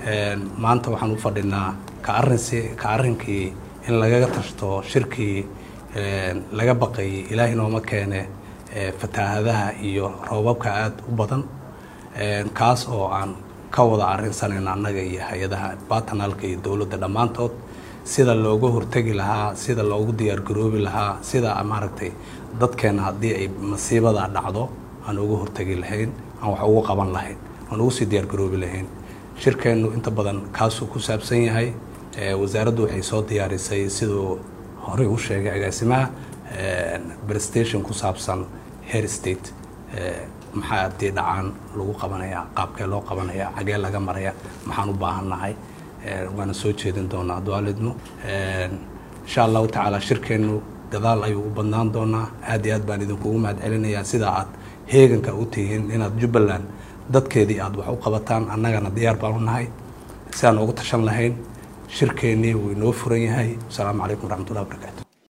maanta waxaan u fadhinaa ka arinsi ka arrinkii in lagaga tashto shirkii laga baqayay ilaahay nooma keene fatahaadaha iyo roobabka aada u badan kaas oo aan ka wada arrinsanayno annaga iyo hay-adaha batanalka iyo dowladda dhammaantood sida looga hortegi lahaa sida loogu diyaargaroobi lahaa sida maaragtay dadkeena haddii ay masiibada dhacdo aan uga hortegi lahayn aan wax ugu qaban lahayn aan ugu sii diyaargaroobi lahayn shirkeennu inta badan kaasuu ku saabsan yahay wasaaraddu waxay soo diyaarisay siduu horey u sheegay agaasimaha prestation ku saabsan hair state maxaa haddii dhacaan lagu qabanaya qaabkee loo qabanaya xagee laga maraya maxaan u baahannahay waana soo jeedin doonaa adwaalidnu insha allahu tacaala shirkeennu gadaal ayuu u badnaan doonaa aad iyo aad baan idinkugu mahad celinayaa sidaa aad heeganka u tihiin inaad jubbaland dadkeedii aad wax u qabataan annagana diyaar baan u nahay si aan ugu tashan lahayn shirkeennii wuu inoo furan yahay wasalaamu calaykum waraxmatullahi wabarakatu